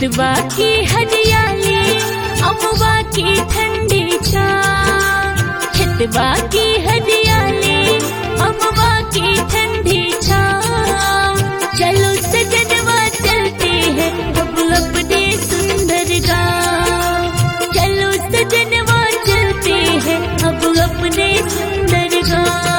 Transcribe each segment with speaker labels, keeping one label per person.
Speaker 1: खेतवा की हरियाली अमवा की ठंडी छा खेतवा की हरियाली अमवा की ठंडी छा चलो सजनवा चलते हैं अब अपने सुंदर गाँव चलो सजनवा चलते हैं अब अपने सुंदर गाँव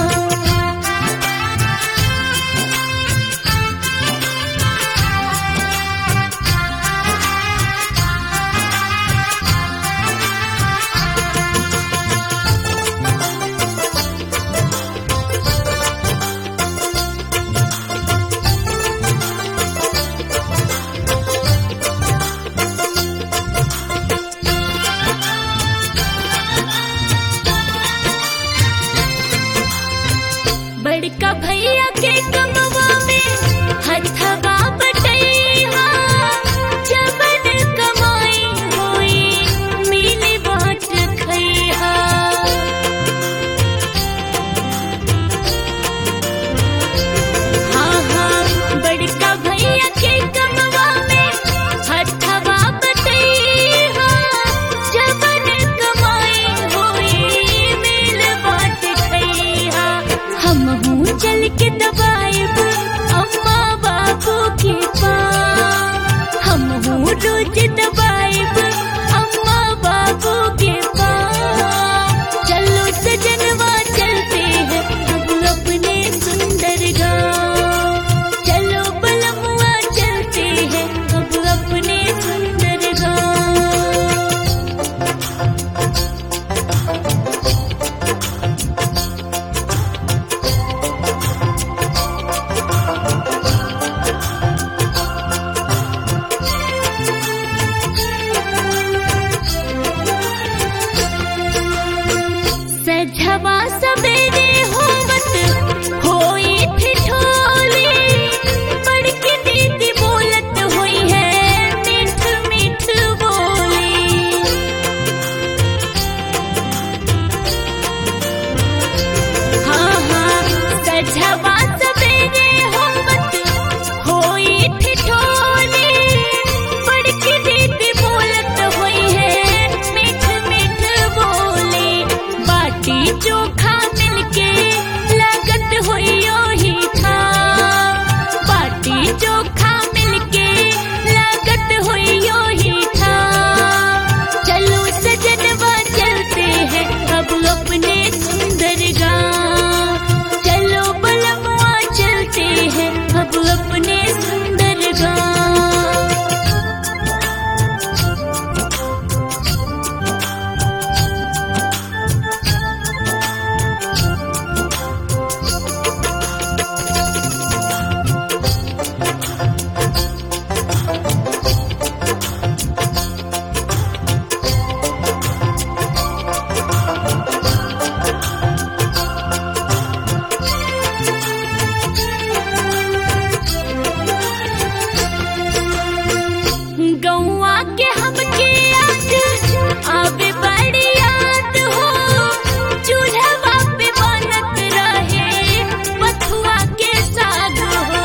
Speaker 1: बड़का भैया के कमवा में हथवा बटैया जबन कमाई होई मिली बाँट खैहा हाँ हाँ बड़का भैया के कमवा में हथवा बटैया जबन कमाई होई मिल बाँट खैहा हम हूँ चल के दबाएब अम्मा बाबू के पास हम हूँ रोज दबाएब अम्मा बाबू के पास चलो सजनवा चलते हैं अब अपने सुंदर गाँव चलो बलमुआ चलते हैं अब अपने सुंदर गाँव सजवा सवेरे होवत होई ठिठोली बड़की दीदी बोलत होई है मीठ मीठ बोली हाँ हाँ सजवा सवेरे होवत होई ठिठोली बड़की दीदी बोलत होई है मीठ मीठ बोली बाटी चोखा मिलके लागत होई ओही था बाटी चोखा मिलके लागत होई ओही था चलो सजनवा चलते हैं अब अपने सुंदर गाँव चलो बलमुआ चलते हैं अब अपने सुंदर गाँव गौआ के हमके आज आवे बड़ी याद हो चूल्हा पे बनत रहे बथुआ के साग हो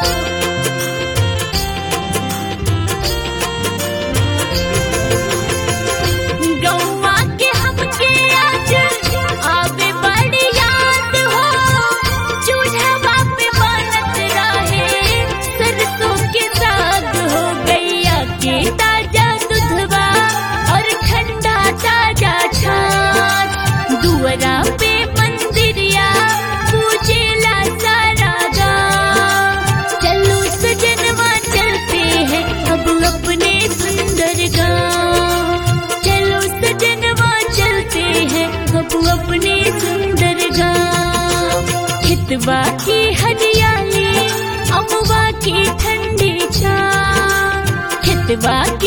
Speaker 1: गौआ के हमके आज आवे बड़ी याद हो चूल्हा पे बनत रहे सरसों के साग हो गैया के ताजा दूधवा और ठंडा ताजा छाछ दुअरा पे मंदिरिया पूजेला सारा गाँव चलो सजनवा चलते हैं अब अपने सुंदर गाँव चलो सजनवा चलते हैं अब अपने सुंदर गाँव खेतवा की हरियाली अमवा की ठंडी छा खेतवा